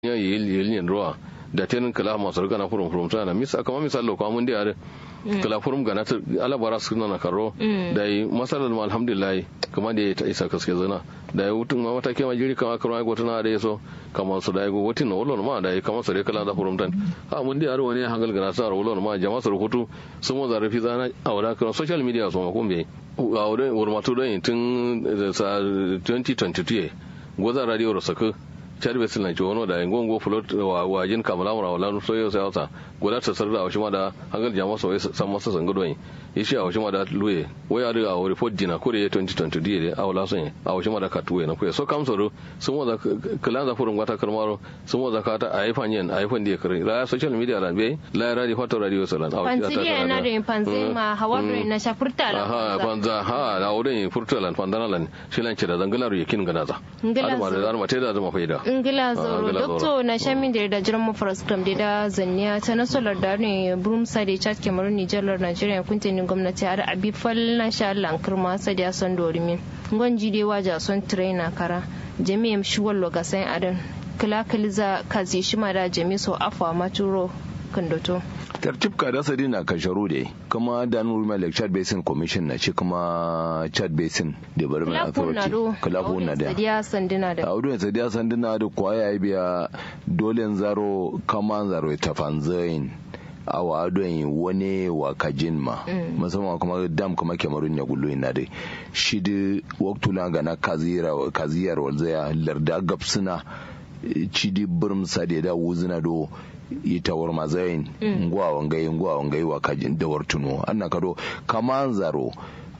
ya yi yelin ruwa da tenin kala masu gana furum furum tana misa kama misal lo kwamun da yare kala furum gana ta alabara su na karo da yi masalar ma alhamdulillah kuma da ya ta isa kaske zana da ya wutun ma mata kema jiri kama karo ai gotuna da yaso kama su da ya go wutin na wulon ma da ya kama su da kala da furum tan ha mun da yare wani hangal gana sa wulon ma jama'a su rubutu sun mo zarafi zana a wada kan social media so ma kumbe a wurin wurmatu don tun 2022 gozan radio rasaka charbe sin lan chono da ngongo flot wa wajin kamala mura wala so yo sai wata goda ta sarda wa shima da hangal jama so san masa san gudo yin ishi a shima da luye waya da a report dina kore 2020 die a wala son a shima da katuwe na kuya so kam so sun wa da kalan za furun wata karmaro sun wa da ka ta ai fanyen ai fan die kare la social media ran be la radio foto radio salan a wata ta na da panzi ma hawa na shafurta la ha panza ha da wurin furtalan pandanalan shilan ce da zangalar yakin ganaza ngala da ma da zama faida ngila zoro dokto na shamin da da jiran mu program da da zanniya ta nasarar da ne brum sa da chat cameroon niger nigeria kuntin gwamnati har abi fal na sha Allah kirma sa da son dorimin gwanji dai waja son trainer kara jami'am shuwal loga sai adan kila kiliza kazi shima da jami so afwa maturo kandoto tartib ka da sadi na kasharu da kuma da nuru mai like chad basin commission na ci kuma chad basin development authority kalafu na da sadiya sandina da audu sadiya sandina da kwaya biya dole zaro kama zaro ta fanzain awa adon wani wa kajin ma musamman kuma dam kuma kemarun ya gullo ina dai shi da waktula ga na kaziyar walzaya larda gapsuna cidi birm sade da wuzina do ita war mazayin ngwa wangai ngwa wangai wa kajin da wartuno anna kado kaman zaro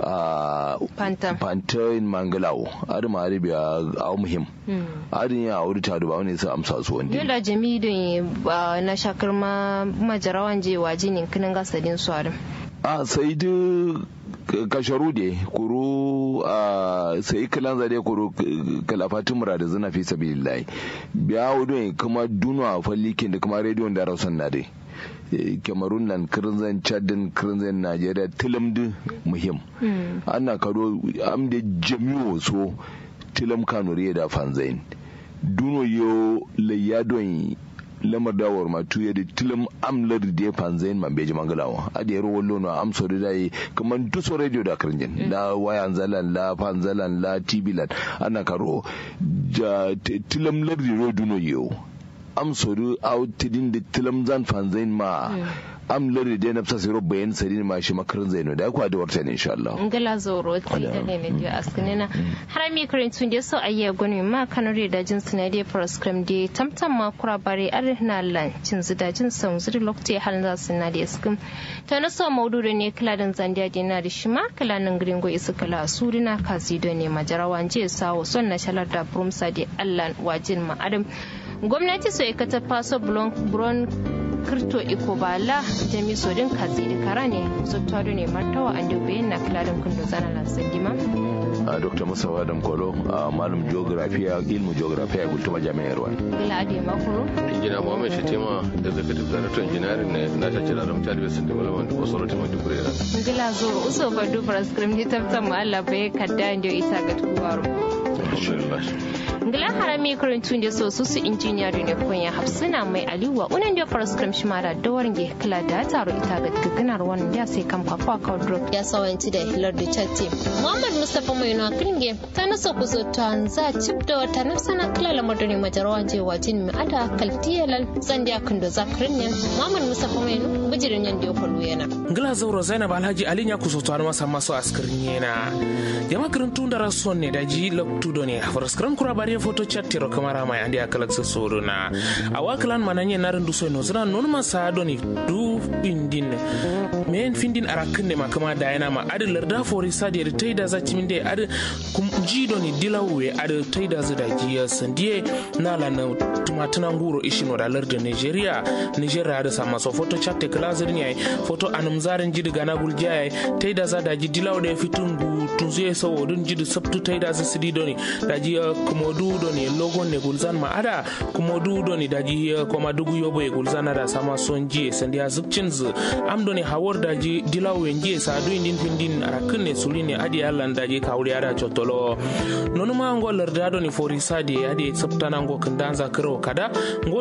pantain mangalawo adi ma adi biya aw muhim adi ya auri ta duba wani sa amsa su wanda yola jami don na shakar ma majarawan je waje ne kinin gasadin su adam a sai da kasharu de kuru a sai kilan zade kuru kalafatin mura da zina fi sabilillahi biya wudu kuma duna fallikin da kuma rediyon da rausan na dai cameroon nan kirinzan chadin kirinzan najeriya tilamdi muhim ana karo amda jami'o so tilam kanuriya da fanzain duno yo layadon lamar dawar ma tuye da tilam amlar da fanzain man beji mangalawa a da yaro wallo na amso da dai kamar duso radio da kirinjin la wayan zalan la fanzalan la tibilan ana karo tilam lardi ro duno yo am sodu aw tidin da tilam zan fanzain ma am lori da nafsa siro bayan sari ma shi makarin zaino da kwa da warta ne insha Allah ngala zoro ti da ne ne da askinina har mi karin tun da so ayya goni ma kanore da jin suna da proscript da tamtam ma kura bare arna lan cin zida jin san zuri lokti hal za su na da askin to na so maudu da ne kala dan zandiya da na da shi ma kala nan gringo isu kala surina kazi da ne majarawan je sawo son na shalar da brumsa da Allah wajin ma adam gwamnati so ikata faso bron kirto iko bala jami sodin kazi da kara ne zuttaro ne martawa an dubi na kiladin kundo zana lansan dima a dr musa adam kolo a malam geografiya ilmu geografiya gultuma jami'ar wani gila ade makuru injina muhammad shatima executive director engineering ne na tace da ramta da basin development authority mai dubure da gila zo uso ba dubar scrim di tabtan mu Allah bai kadda inda isa ga tuwaro ngila harami karantun da so su su injiniya da ne kunya hafsina mai aliwa unan da faras kram shi mara da warin kila da taro ita ga gaganar wannan da sai kan fafa ka drop ya sawanci da hilar da chatte muhammad mustafa mai no kringe ta nasa ku zo ta za cip da wata nafsana kila lamar da ne majarawa je wajin mi ada kaltiyalal zan da kan da zakrin ne muhammad mustafa mai no bijirin yan da kwallo yana ngila zauro zainab alhaji ali ya kuso to masa maso askirin yana jama karantun da rasuwan ne da ji loktudo ne faras kram kura bari foto chattiro kamara mai andi akalak sa soro na awaklan mananye narin du soino zana non ma sa doni du bindin men findin arakin ne makama da yana ma adi larda fori sadi da taida za cimin da adi kum ji doni dilawe adi taida za da jiya sandiye na la na tumatuna nguro ishino da larda nigeria nigeria da sama so foto chatte klazirin yayi foto anum zarin jidi gana guljiya yayi taida za da ji dilawe da fitun gu tunzuye sawo dun jidi sabtu taida za sidi doni da ji kumodu doni logon ne gulzan ma ada kumodu doni da ji koma dugu yobo e gulzan ada sama son ji sandi a zubcin zu am doni hawar da ji dilawo en ji sa du indin findin arakin ne suli ne adi allan da ji kawri ada chotolo nonu ma ngo larda doni fori sadi adi sabtana ngo kindan zakro kada